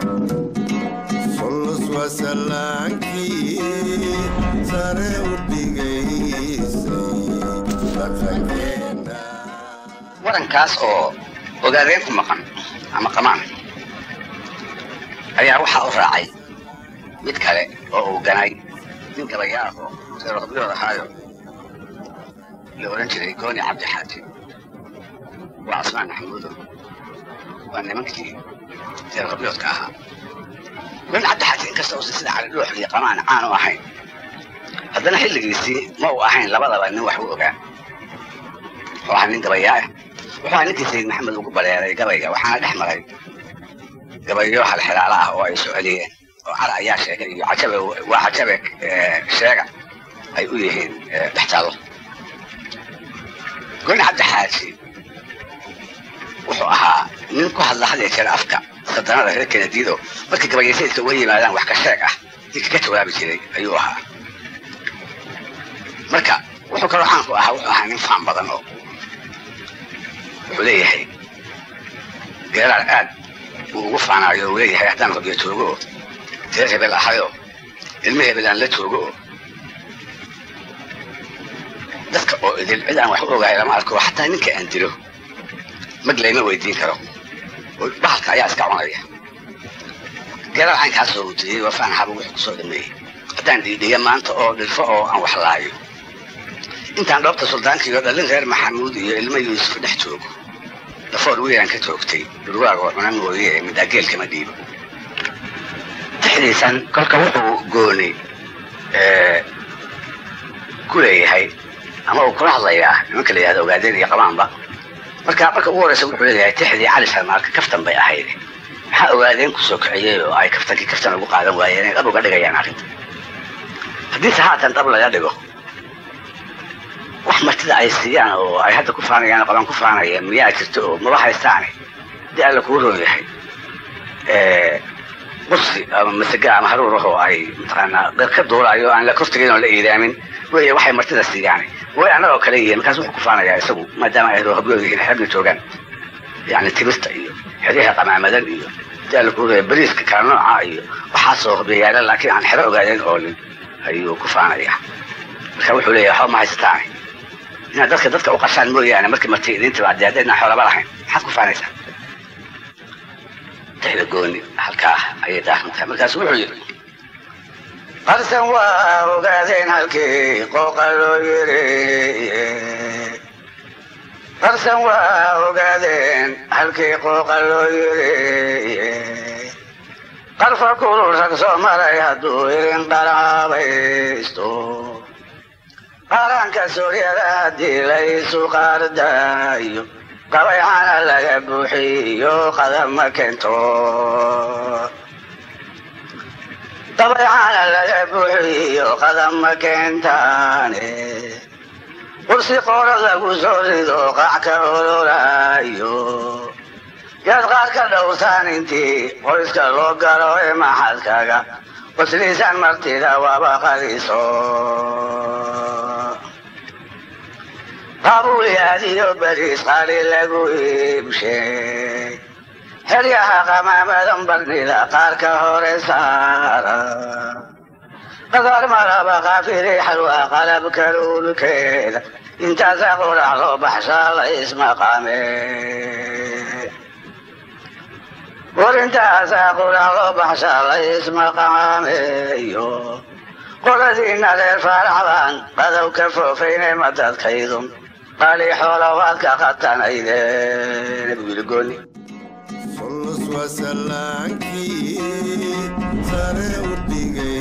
solos waa salaankii sare u dhigaysay dhaqankeena warankaas oo ogaadeen ku maqan ama qamaan ayaa waxaa u raacay mid kale oo uu ganay nin gabayaa oo reer qabyood ahaayo la ohan jiray gooni cabdi xaaji waa casmaan maxamuudo waa nimankii reer qabyoodka ahaa gooni cabdi xaaji inkasta uusan sida cali dhuux iyo qamaan caan u ahayn haddana xilligiisii ma uu ahayn labadaba nin wax u ogaa wuxuu ahaa nin gabayaa ah wuxuu ahaa ninkii sayid maxamed ugu baleeray gabayga waxaana dhex maray gabayo halxilaala ah oo ay soo celiyeen oo cara ayaa sheegay iyo cajabe waa cajabe eh, sheega ay u yihiin eh, dhex taallo gooni cabdi xaaji wuxuu ahaa nin ku hadla had iyo jeer afka sadanada reer kenadiido markii gabayaysaydka uga yimaadaan wax ka sheeg ah ninka ka jawaabi jiray ayuu ahaa marka wuxuu kaloo caanku ahaa wuxuu ahaa nin faan badan oo wuxuu leeyahay geeraar aad uu ugu faanaayo uu leeyahay haddaan qabyo joogo oo reer hebel ahayo ilmo hebel aan la joogo oo dadka oo idil cid aan wax u ogahay lama arko xataa ninka aan dilo mag layma weydiin karo oo bahalka ayaa iska cunaya geeraar caynkaasoo uu tiriyey waa faan haba wuxuu kusoo dhameeyey haddaan dhiidhiya maanta oo dhilfo oo aan wax laayo intaan dhoobta suldaankiiyo dhallin reer maxamuud iyo ilmo yuusuf dhex joogo dhafoor wiilaan ka joogtay dhurwaag oo cuna mooye midageel kama dhiibo tixdiisan kolka wuxuu gooni eh, ku leeyahay ama uu kula hadlayaa nimanka la yihahdo ogaadeen iyo qabaanba marka marka ugu horeysa wuxuu leeyahay tixdii cali salmaarka kaftan bay ahayd maxaa ogaadeen kusoo kiciyey oo ay kaftankii kaftan ugu qaadan waayeen inay dhab uga dhigayaan arrinta haddiise haatan dhab laga dhigo wax martida ay siiyaan oo ay hadda ku faanayaan oo qaban ku faanaya miyaa jirto oo maba haystaane dii alla kuu roon yahay bursi ama masage ama haruur ah oo ay mataqaanaa dad ka duulaayo aan la kortegayn oo la iidaamin wey waxay martida siiyaan way annagoo kale yihiin markaas wuxuu ku faanayaa isagu maadaama ay habyood yihiin xeebna joogaan yani timirta iyo xeryaha qamaamadan iyo dii alla kuu roon bariiska kala nooca iyo waxaasoo hobyayaala laakiin aan xero ogaadeen oolin ayuu ku faanayaa marka wuxuu leeyahay waxba ma haysataane inaad dadka dadka u qashaan mooyaane markii marti idin timaadee haddaydna xoolaba lahayn maxaad ku faanaysaa tixda gooni halkaa ayay daahsan tahay markaasu wuxuu yidhi qarsan waa ogaadeen halkii qooqa loo yiri qarsan waa ogaadeen halkii qooqa loo yiri qarfa kulul rag soo maray hadduu irin qaraabaysto qaranka suuryada haddii laysu qaardaayo qabaycana laga buuxiyo qadama keento qabaycana laga buuxiyo qadama keentaane kursi qoora lagu soo rido qac ka ololaayo yaad qaar ka dhowrtaan intii qoyska loo galo ee maxadkaga qosliisan martida waaba qaliso qabuulyaadiyo bariis qali lagu iibshay xeryaha qamaamadan barnida qaarka hore saara qadar maraba qaafiri xalwa qalabka luulkeeda intaasa qurac loo baxshaa la ismaqaame war intaasa qurac loo baxshaa la ismaqaameeyo qoladiina reer faaraxbaan qadow ka foofayne madadkaydun qali xoolowaadka qatanayde nabigu yidhi gooni solos waa salaankii sare u dhigay